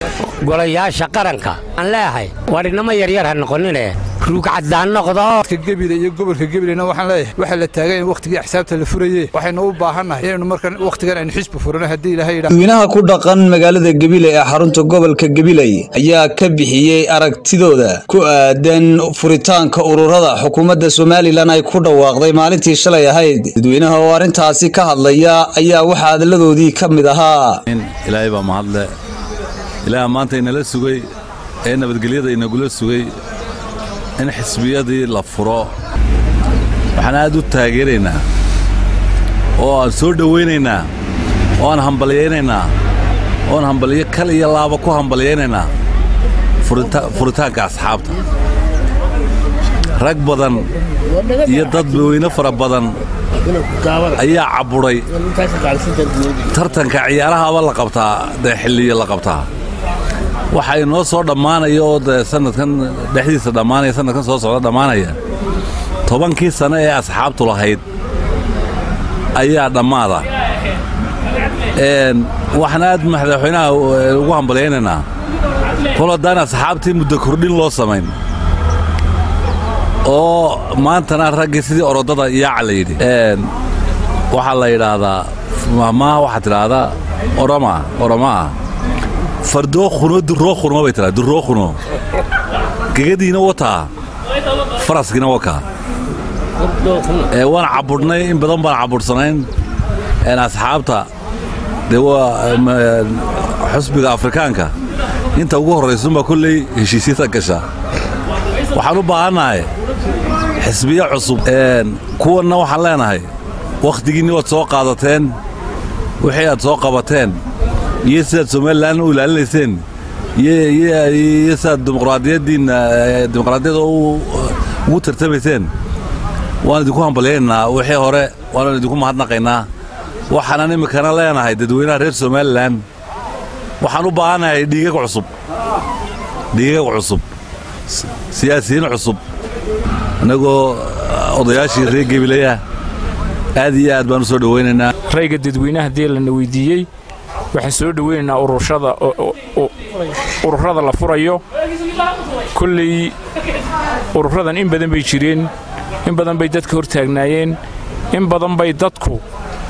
golayaasha qaranka aan leeyahay war inama yaryar ha noqonine ruugcaddaan noqdo gebile iyo gobolka gebilena waxaan leeyahay waxaa la taagan in wakhtigii axsaabta la furaye waxaynu u baahannahay inaynu markan wakhtigan aynu xisbi furano haddii ilaahay yidhaah dadweynaha ku dhaqan magaalada gebile ee xarunta gobolka gebiley ayaa ka bixiyey aragtidooda ku aadan furitaanka ururada xukuumadda somalilan ay ku dhawaaqday maalintii shalay ahayd dadweynaha oo arrintaasi ka hadlaya ayaa waxaa hadaladoodii ka mid ahaa ilaahay baa mahadle ilaaha maanta inala sugay ee nabadgelyada inagula sugay in xisbiyadii la furo waxaan aad u taageeraynaa oo aan soo dhowaynaynaa oo aan hambalyaynaynaa oon hambalyo kal iyo laaba ku hambalyaynaynaa furitaanka asxaabta rag badan iyo dad weyne fara badan ayaa cabbuday tartanka ciyaarahaaba la qabtaa dee xilliya la qabtaa waxa inoo soo dhammaanaya oo dee sanadkan dhexdiisa dhammaanaya sanadkan soo socda dhammaanaya tobankii sano ee asxaabtu lahayd ayaa dhammaada waxaan aad madaxweynaha ugu hambalyaynaynaa kol haddaan asxaabtii muddo kordhin loo samayn oo maantana raggii sidii orodada yaaca la yidhi waxaa la yidhaahdaa mahmaha waxaa tidhaahdaa oroma oromaa fardookuno durookuno bay tiraa durookuno gegadiina wataa faraskiina wakaa waan cabudhnay in badan baan cabudhsanayn asxaabta dee waa xusbiga afrikaanka inta ugu horraysunbaa kolley heshiisyada gasha waxaan u baahannahay xisbiyo cusub kuwanna waxaan leenahay wakhtigiinni waad soo qaadateen wixii aad soo qabateen iyo sidaad somalilan u ilaalinayseen iyo sidaad dimuqraadiyaddiinna dimuqraadiyadda ugu tartamayseen waan idinku hambalyaynaynaa wixii hore waannu idinku mahadnaqaynaa waxaanan iminkana leenahay dadweynaha reer somalilan waxaan u baahannahay dhiigag cusub dhiigag cusub siyaasiyiin cusub annagoo odayaashii reer gebilayah aad iyo aad baan u soo dhowaynaynaa rayga dadweynaha haddii lana weydiiyey waxaan soo dhowaynaynaa ururada ururada la furayo kolley ururadan in badan bay jireen in badan bay dadka hor taagnaayeen in badan bay dadku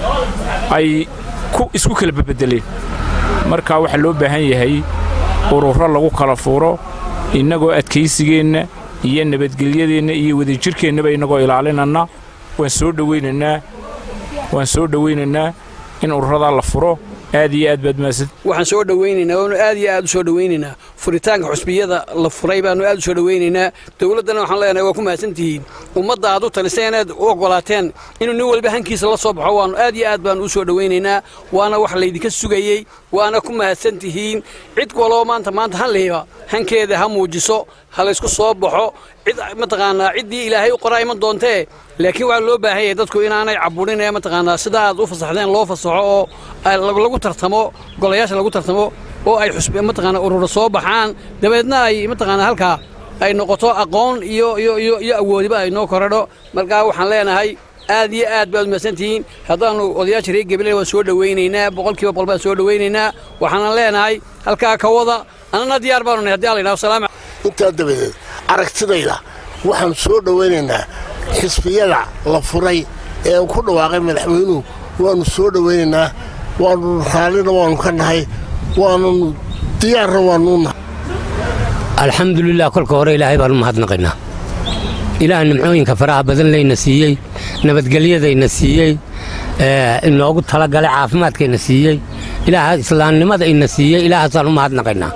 ay isku kala babeddeleen marka waxaa loo baahan yahay ururo lagu kala furo innagoo adkaysigeenna iyo nabadgelyadeenna iyo wadajirkeennaba innagoo ilaalinanna waan soo dhowaynaynaa waan soo dhowaynaynaa in ururadaa la furo aad iyo aad baad mahadsan waxaan soo dhowaynaynaa waanu aad iyo aad u soo dhowaynaynaa furitaanka xusbiyada la furay baanu aad u soo dhowaynaynaa dowladdana waxaan leenahay waa ku mahadsan tihiin ummadda aad u taliseen inaad u oggolaateen inuu nin walba hankiisa la soo baxo waanu aad iyo aad baanu u soo dhowaynaynaa waana wax laydinka sugayey waana ku mahadsan tihiin cid waloo maanta maanta hanlihiba hankeeda ha muujiso ha laysku soo baxo cid mataqaanaa ciddii ilaahay u qoraa iman doontee laakiin waxaa loo baahan yahay dadku inaanay caburin ee mataqaanaa sida aad u fasaxdeen loo fasaxo oo lagu tartamo golayaasha lagu tartamo oo ay xusbe mataqaanaa ururo soo baxaan dabeedna ay mataqaanaa halkaa ay noqoto aqoon iyo iyo iyo iyo awoodiba ay noo koradho markaa waxaan leenahay aad iyo aad baad mahadsantihiin haddaannu odayaasha reer gabiley waan soo dhowaynaynaa boqolkiiba boqol baan soo dhowaynaynaa waxaanan leenahay halkaa ka wada annana diyaar baanu nahay haddii alla yidhaho salaam intaa dabadeed aragtidayda waxaan soo dhowaynaynaa xisbiyada la furay ee ku dhawaaqay madaxweynuhu waannu soo dhowaynaynaa waannu raallina waannu ka nahay waannu diyaarna waannu nahay alxamdulilah kolka hore ilaahay baan u mahadnaqaynaa ilaah nimcooyinka faraha badan layna siiyey nabadgelyadayna siiyey inoogu talagalay caafimaadkayna siiyey ilaaha islaamnimada ina siiyey ilaahaasaan u mahadnaqaynaa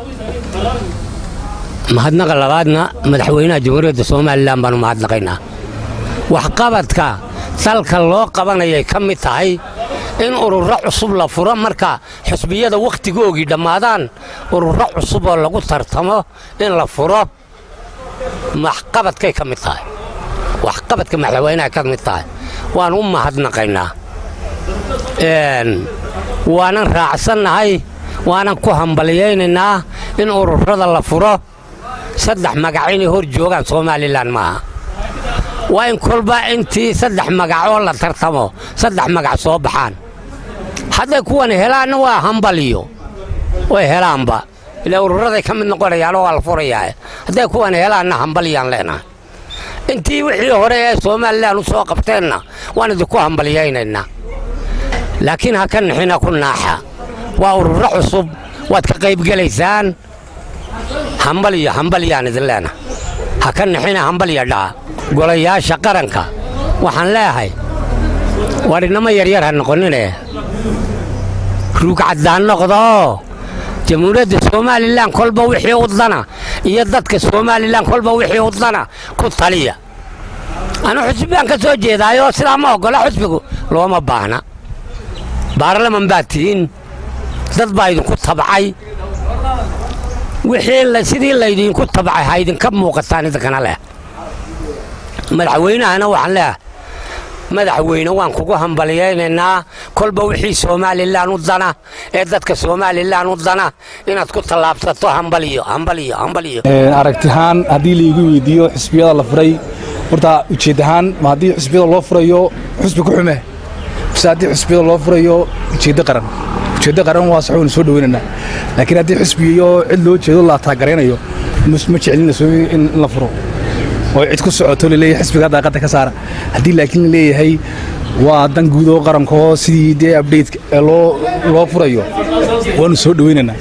mahadnaqa labaadna madaxweynaha jamhuuriyadda somalilan baan u mahadnaqaynaa waxqabadka dalka loo qabanayay ka mid tahay in ururo cusub la furo marka xusbiyada wakhtigoogii dhammaadaan ururo cusuboo lagu tartamo in la furo waxqabadkay ka mid tahay waxqabadka madaxweynaha ka mid tahay waan u mahadnaqaynaa waanan raacsannahay waanan ku hambalyaynaynaa in ururada la furo saddex magac inay hor joogaan somalilan maaha waa in kolba intii saddex magacoo la tartamo saddex magac soo baxaan hadday kuwan helaanna waa hambaliyo way helaanba ilaa ururaday ka mid noqonayaanoo waa la furayaa hadday kuwan helaanna hambalyaan leenahay intii wixii hore ee somalilan u soo qabteenna waan idinku hambalyaynaynaa laakiin ha ka nixina ku naaxa waa ururo cusub waad ka qaybgelaysaan hambalyo hambalyaan idin leenahay ha ka nixina hambalya dhaa golayaasha qaranka waxaan leeyahay wadhinamo yaryar ha noqonine ruugcaddaan noqdoo jamhuuriyadda somalilan kolba wixii udana iyo dadka somalilan kolba wixii udana ku taliya anu xusbibaan ka soo jeedaayoo sidaa ma oggola xusbigu looma baahna baarlaman baad tihiin dad baa idinku tabcay wixii sidii laydinku tabcay ha idinka muuqataan idinkana leh madaxweynahana waxaan leeyahay madaxweyne waan kugu hambalyaynaynaa kolba wixii somalilan u dana ee dadka somalilan u dana inaad ku tallaabsato hambalyo hambalyo hambalyo aragtihaan haddii laigu weydiiyo xusbiyada la furay horta ujeed ahaan ma haddii xusbiyada loo furayo xusbi ku xume bise haddii xusbiyada loo furayo ujeeddo qaran ujeeddo qaran waa sax waynu soo dhaweynaynaa laakiin haddii xusbiyo cid loo jeedo la taagaraynayo ma jecelinaso in la furo oo cid ku socoto laleeyahay xisbiga daaqadda ka saara haddii laakiin la leeyahay waa dan guud oo qarankaoo sidii dee abdhayt loo loo furayo waanu soo dhaweynaynaa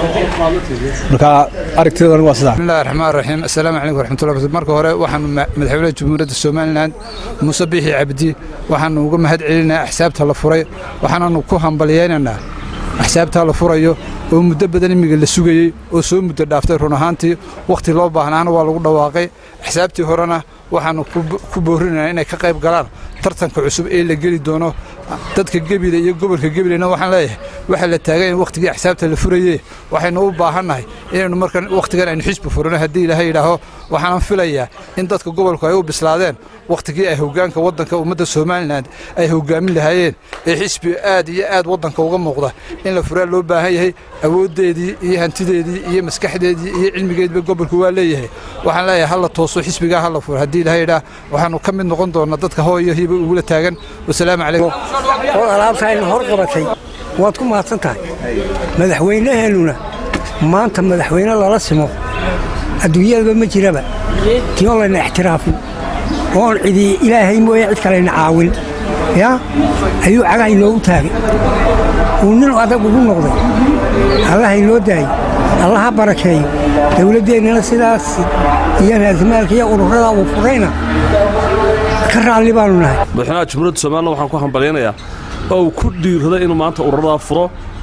marka aragtiyadan waa sidaa bismillahi raxmaan raxiim assalaamu calaykum waraxmatullahi wabarakatu marka hore waxaanu madaxweynaha jamhuuriyadda somalilan muuse biixi cabdi waxaanu uga mahad celinaa axsaabta la furay waxaananu ku hambalyaynaynaa axsaabtaa la furayo oo muddo badan imiga la sugayey oo soo muddo dhaaftay run ahaantii wakhti loo baahnaana waa lagu dhawaaqay axsaabtii horena waxaannu ku boorinaynaa inay ka qayb galaan tartanka cusub ee la geli doono dadka gebile iyo gobolka gebilena waxaan leeyahay waxaa la taagan in wakhtigii axsaabta la furayee waxaynu u baahannahay inaynu markan wakhtigan aynu xisbi furano haddii ilaahay yidhaaho waxaanan filayaa in dadka gobolku ay u bislaadeen wakhtigii ay hoggaanka waddanka ummadda somalilan ay hoggaamin lahaayeen ee xisbi aad iyo aad waddanka uga muuqda in la furaa loo baahan yahay awooddeedii iyo hantideedii iyo maskaxdeedii iyo cilmigeediba gobolku waa leeyahay waxaan leeyahay ha la tooso xisbigaa ha la furo haddii ilaahay yidhaah waxaannu ka mid noqon doonnaa dadka hooyo hiba ugula taagan wasalaamu calaykum oo alaabtaayna hor qabatay waad ku mahadsan tahay madaxweynaheennuna maanta madaxweyne lala simo adduunyadaba ma jiraba tii oo layna ixtiraafin oon cidi ilaahay mooye cid kalayna caawin yaa ayuu cagaha inoogu taagay uu nin adag ugu noqday allaha inoo daayey allaha barakeeyo dawladdeennana sidaas iyo raasmaalka iyo ururada uu furayna ka raalli baannu nahay madaxweynaha jamhuuriyadda somalilan waxaan ku hambalyaynayaa oo uu ku dhiirraday inuu maanta ururadaa furo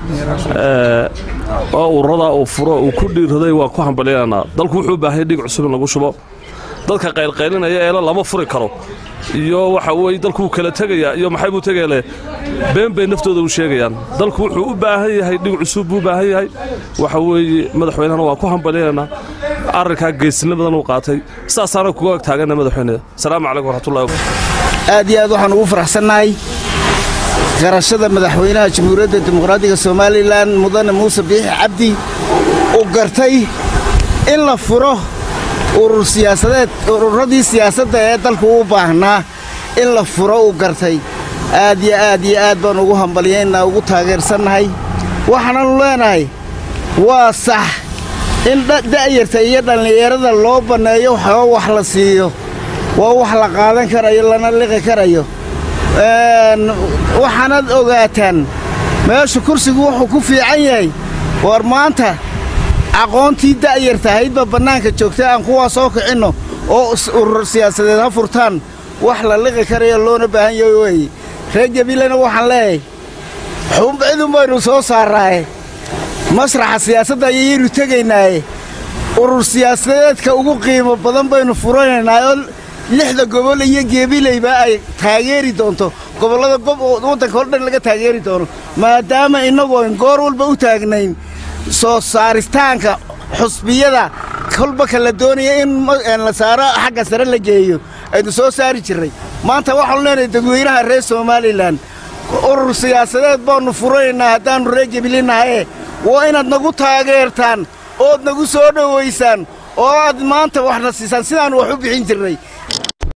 oo ururadaa uu furo uu ku dhiirraday waan ku hambalyaynaynaa dalku wuxuu u baahaya dhiig cusub in lagu shubo dadka qaylqaylinaya eela lama furi karo iyo waxa weye dalkuu kala tegayaa iyo maxay buu tegayle been bay naftooda u sheegayaan dalku wuxuu u baahan yahay dhig cusub buu u baahan yahay waxa weeye madaxweynehana waan ku hambalyaynaa arrinkaa geesinimadan uu qaatay saasaana kuga ag taagana madaxweyne asalaamu calaykum waraxmatullahi aad iyo aad waxaan ugu faraxsannahay garashada madaxweynaha jamhuuriyadda dimuqraadiga somalilan mudane muuse biixi cabdi uu gartay in la furo urur siyaasadeed ururadii siyaasadda ee dalku u baahnaa in la furo uu gartay aad iyo aad iyo aad baan ugu hambalyaynaa ugu taageersannahay waxaananu leenahay waa sax in da'yarta iyo dhallinyarada loo banneeyo waxoo wax la siiyo waa wax la qaadan karayo lana liqi karayo waxaanaad ogaataan meesha kursigu wuxuu ku fiican yahay war maanta aqoontii da'yarta ahaydba bannaanka joogtay aan kuwaa soo kicinno oo urur siyaasadeed ha furtaan wax la liqi karayo loona baahan yahay weeye reer jabiilena waxaan leeyahay xubcidun baynu soo saarraaye masraxa siyaasadda ayayaynu tegaynaaye urur siyaasadeedka ugu qiimo badan baynu furanaynaa oo lixda gobol iyo geebilayba ay taageeri doonto gobollada waddanka hor dhan laga taageeri doono maadaama innagu ayn goor walba u taagnayn soo saaristaanka xusbiyada kolba ka la doonaya in la saaro xagga sare la geeyo aynu soo saari jirray maanta waxaanu leenahay dadweynaha reer somalilan urur siyaasadeed baannu furanaynaa haddaannu reer gebilinahaye waa inaad nagu taageertaan ood nagu soo dhowaysaan oo aad maanta waxna siisaan sidaannu wax u bixin jirnay